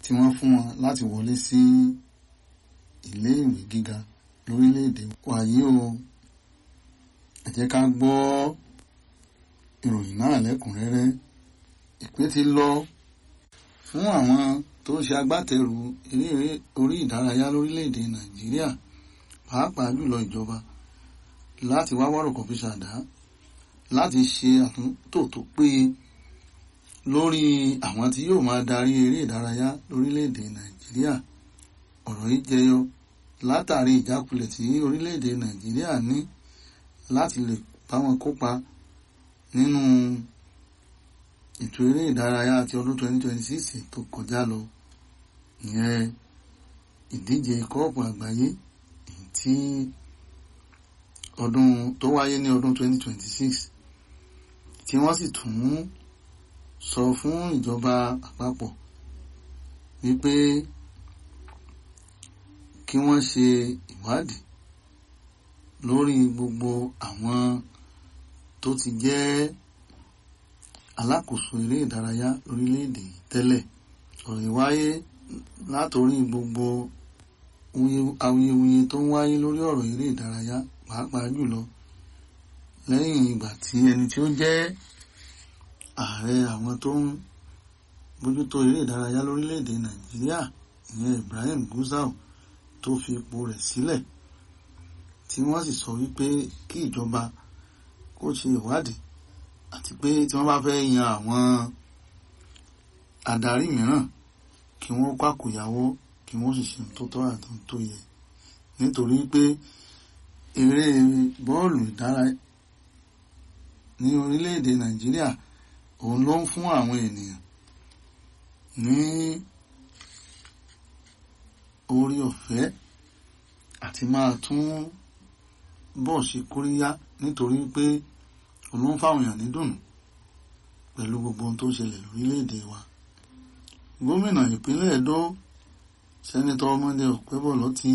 tí wọ́n fún wọn láti wọlé sí ilé ìwé gíga lórílẹ̀‐èdè wàyí o ẹ jẹ́ ká gbọ́ ìròyìn náà lẹ́kùnrẹ́rẹ́ ìpè ti lọ fún àwọn tó ń ṣe agbátẹrù eré orí ìdárayá lórílẹ̀‐èdè nàìjíríà pàápàá jùlọ ìjọba láti wá wọ́rọ̀kọ̀ fi ṣàdá láti ṣe àtúntò tó péye lórí àwọn tí yóò máa darí eré ìdárayá lórílẹ̀‐èdè nàìjíríà ọ̀rọ̀ yìí jẹyọ látàrí ìjákulẹ̀ tí orílẹ̀‐èdè nàìjíríà ní láti lè bá wọn kópa nínú ètò eré ìdárayá ti ọdún 2026 tó kọjá lọ ìyẹn ìdíje kọ́ọ̀pù àgbáyé èyí tí ọdún tó wáyé ní ọdún 2026 tí wọ́n sì tún sọ fún ìjọba àpapọ̀ wípé kí wọ́n ṣe ìwádìí lórí gbogbo àwọn tó ti jẹ́ alákòóso eré ìdárayá lórílẹ̀‐èdè yìí tẹ́lẹ̀ ọ̀rọ̀ ìwáyé látòrí gbogbo awuyewuye tó ń wáyé lórí ọ̀rọ̀ eré ìdárayá pàápàá jùlọ lẹ́yìn ìgbà tí ẹni tí ó jẹ́ ààrẹ àwọn tó ń bójútó eré ìdárayá lórílẹ̀‐èdè nàìjíríà ìyẹn Ibrahim Gusau tó fi ipò rẹ̀ sílẹ̀ tí wọ́n sì sọ wípé kí ìjọba kó ṣe ìwádìí àti pé tí wọ́n bá fẹ́ yan àwọn adarí mìíràn kí wọ́n kwàkùyàwó kí wọ́n sì ṣe tó tọ́ àti tó yẹ nítorí pé eré bọ́ọ̀lù ìdárayá ní orílẹ̀-èdè nàìjíríà òun ló ń fún àwọn ènìyàn ní orí ọ̀fẹ́ àti máa tún bọ̀ ṣe kóríyá nítorí pé òun ló ń fáwọn èèyàn ní dùnú pẹ̀lú gbogbo ohun tó ṣẹlẹ̀ lórílẹ̀-èdè wa gómìnà ìpínlẹ̀ Ẹdó sẹ́nitọ́ ọmọdé ọ̀pẹ́bọ̀lọ́ ti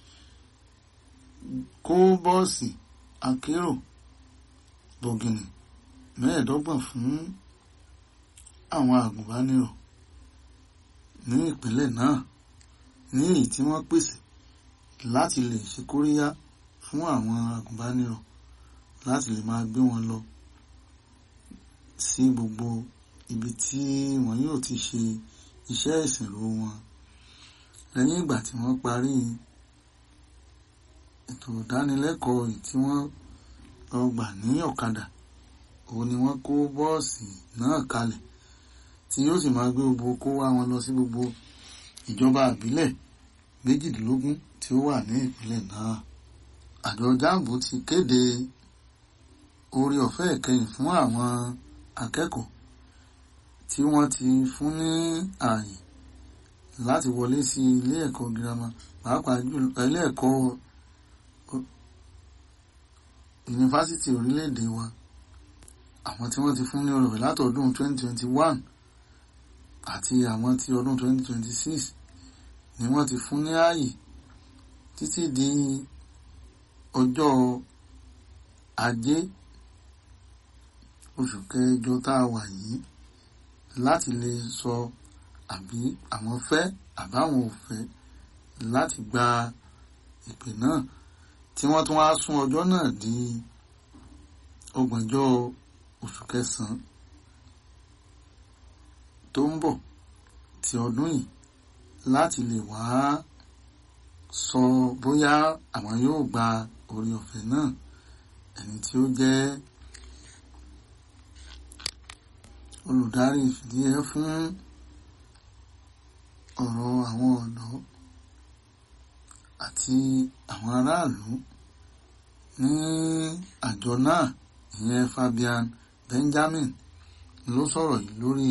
kó bọ́ọ̀sì akérò bọ̀gìnì mẹ́ẹ̀ẹ́dọ́gbọ̀n fún àwọn àgùnbánirọ̀ ní ìpínlẹ̀ náà ní èyí tí wọ́n pèsè láti lè ṣe kóríyá fún àwọn àgùnbánirọ̀ láti lè máa gbé wọn lọ sí gbogbo ibi tí wọn yóò ti ṣe iṣẹ́ ìsìnrò wọn lẹ́yìn ìgbà tí wọ́n parí ètò ìdánilẹ́kọ̀ọ́ yìí tí wọ́n lọ gbà ní ọ̀kadà òun ni wọ́n kó bọ́ọ̀sì náà kalẹ̀ tí yóò sì máa gbé gbogbo kó wá wọn lọ sí gbogbo ìjọba àbílẹ̀ méjìdínlógún tí ó wà ní ìpínlẹ̀ náà àjọ jambo ti kéde orí ọ̀fẹ́ ìkẹyìn fún àwọn akẹ́kọ̀ọ́ tí wọ́n ti fún ní ààyè láti wọlé sí ilé ẹ̀kọ́ girama pàápàá jùlọ ilé ẹ̀kọ́ yunifásitì orílẹ̀-èdè wa àwọn tí wọ́n ti fún ní orí ọ̀fẹ́ látọdún 2021 àti àwọn ti ọdún 2026 ni wọ́n ti fún ní ààyè títí di ọjọ́ ajé oṣù kẹjọ tá a wà yìí láti lè sọ àbí àwọn fẹ́ àbáwọn ò fẹ́ láti gba ìpè náà tí wọ́n tún wá sún ọjọ́ náà di ọgbọ̀njọ́ oṣù kẹsàn-án tó ń bọ̀ ti ọdún yìí láti lè wá sọ bóyá àwọn yóò gba orí ọ̀fẹ́ náà ẹni tí ó jẹ́ olùdarí ìfìdíhẹ fún ọ̀rọ̀ àwọn ọ̀dọ́ àti àwọn aráàlú ní àjọ náà ìyẹn Fabian Benjamin ló sọ̀rọ̀ yìí lórí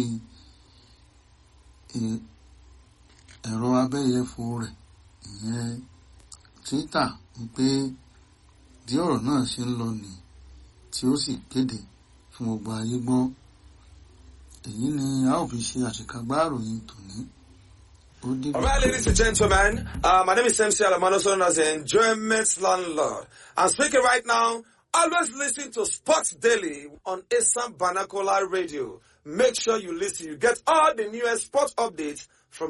ẹ̀rọ abẹ́yẹfò rẹ̀ ìyẹn Twitter wípé bí ọ̀rọ̀ náà ṣe ń lọ nìyí tí ó sì kéde fún gbogbo ayé gbọ́ èyí ni a ó fi ṣe àṣekágbá ìròyìn tòní. All right, ladies and gentlemen, uh, my name is MC Alamano, known as the Enjoyment Landlord. I'm speaking right now. Always listen to Sports Daily on Assam Banakola Radio. Make sure you listen. You get all the newest sports updates